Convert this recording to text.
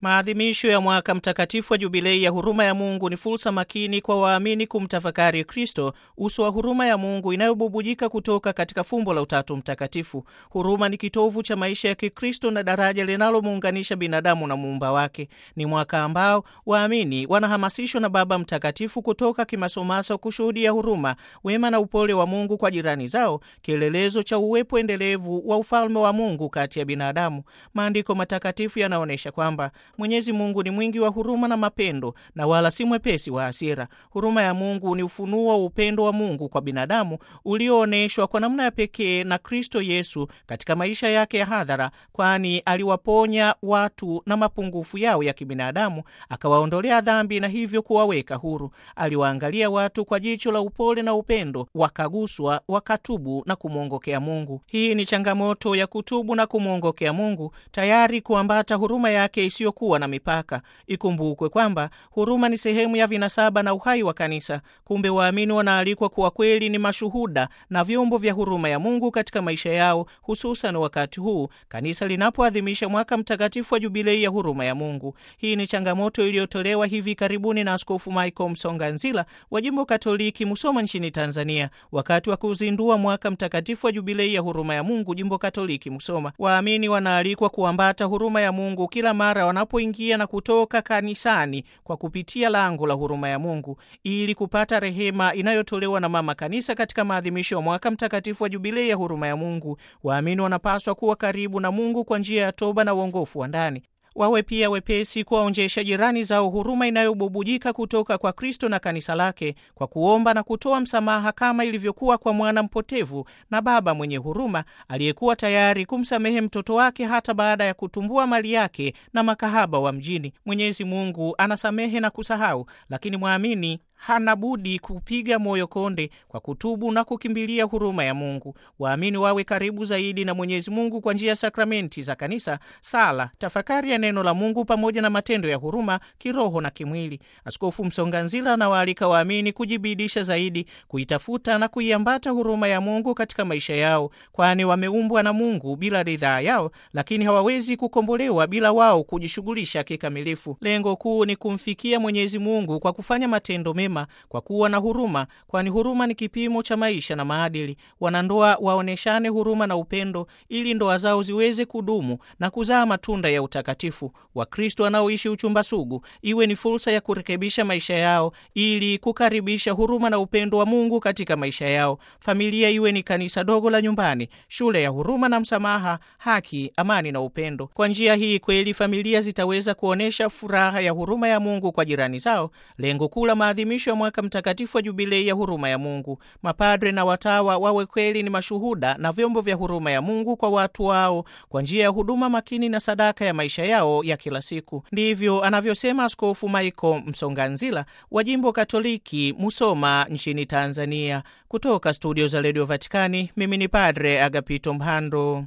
Maadhimisho ya mwaka mtakatifu wa jubilei ya huruma ya Mungu ni fursa makini kwa waamini kumtafakari Kristo, uso wa huruma ya Mungu inayobubujika kutoka katika fumbo la Utatu Mtakatifu. Huruma ni kitovu cha maisha ya Kikristo na daraja linalomuunganisha binadamu na muumba wake. Ni mwaka ambao waamini wanahamasishwa na Baba Mtakatifu kutoka kimasomaso kushuhudia huruma, wema na upole wa Mungu kwa jirani zao, kielelezo cha uwepo endelevu wa ufalme wa Mungu kati ya binadamu. Maandiko matakatifu yanaonyesha kwamba Mwenyezi Mungu ni mwingi wa huruma na mapendo na wala si mwepesi wa hasira. Huruma ya Mungu ni ufunuo wa upendo wa Mungu kwa binadamu ulioonyeshwa kwa namna ya pekee na Kristo Yesu katika maisha yake ya hadhara, kwani aliwaponya watu na mapungufu yao ya kibinadamu, akawaondolea dhambi na hivyo kuwaweka huru. Aliwaangalia watu kwa jicho la upole na upendo, wakaguswa, wakatubu na kumwongokea Mungu. Hii ni changamoto ya kutubu na kumwongokea Mungu, tayari kuambata huruma yake isiyokuwa na mipaka. Ikumbukwe kwamba huruma ni sehemu ya vinasaba na uhai wa kanisa. Kumbe waamini wanaalikwa kuwa kweli ni mashuhuda na vyombo vya huruma ya Mungu katika maisha yao, hususan wakati huu kanisa linapoadhimisha mwaka mtakatifu wa jubilei ya huruma ya Mungu. Hii ni changamoto iliyotolewa hivi karibuni na Askofu Michael Msonganzila wa jimbo Katoliki Musoma nchini Tanzania, wakati wa kuzindua mwaka mtakatifu wa jubilei ya huruma ya Mungu jimbo Katoliki Musoma. Waamini wanaalikwa kuambata huruma ya Mungu kila mara wanapoingia na kutoka kanisani kwa kupitia lango la huruma ya Mungu ili kupata rehema inayotolewa na Mama Kanisa katika maadhimisho ya mwaka mtakatifu wa jubilei ya huruma ya Mungu. Waamini wanapaswa kuwa karibu na Mungu kwa njia ya toba na uongofu wa ndani wawe pia wepesi kuwaonjesha jirani zao huruma inayobubujika kutoka kwa Kristo na kanisa lake kwa kuomba na kutoa msamaha kama ilivyokuwa kwa mwana mpotevu na baba mwenye huruma aliyekuwa tayari kumsamehe mtoto wake hata baada ya kutumbua mali yake na makahaba wa mjini. Mwenyezi Mungu anasamehe na kusahau, lakini mwamini hana budi kupiga moyo konde kwa kutubu na kukimbilia huruma ya Mungu. Waamini wawe karibu zaidi na Mwenyezi Mungu kwa njia ya sakramenti za kanisa, sala, tafakari ya neno la Mungu pamoja na matendo ya huruma kiroho na kimwili. Askofu Msonganzila anawaalika waamini kujibidisha zaidi kuitafuta na kuiambata huruma ya Mungu katika maisha yao, kwani wameumbwa na Mungu bila ridhaa yao, lakini hawawezi kukombolewa bila wao kujishughulisha kikamilifu. Lengo kuu ni kumfikia Mwenyezi Mungu kwa kufanya matendo mema kwa kuwa na huruma, kwani huruma ni kipimo cha maisha na maadili. Wanandoa waoneshane huruma na upendo ili ndoa zao ziweze kudumu na kuzaa matunda ya utakatifu. Wakristo wanaoishi uchumba sugu iwe ni fursa ya kurekebisha maisha yao ili kukaribisha huruma na upendo wa Mungu katika maisha yao. Familia iwe ni kanisa dogo la nyumbani, shule ya huruma na msamaha, haki, amani na upendo. Kwa njia hii kweli familia zitaweza kuonyesha furaha ya huruma ya Mungu kwa jirani zao. Lengo kuu la maadhimisho ya mwaka mtakatifu wa jubilei ya huruma ya Mungu, mapadre na watawa wawe kweli ni mashuhuda na vyombo vya huruma ya Mungu kwa watu wao kwa njia ya huduma makini na sadaka ya maisha yao ya kila siku. Ndivyo anavyosema Askofu Michael Msonganzila wa jimbo Katoliki Musoma nchini Tanzania. Kutoka studio za redio Vatikani, mimi ni Padre Agapito Mhando.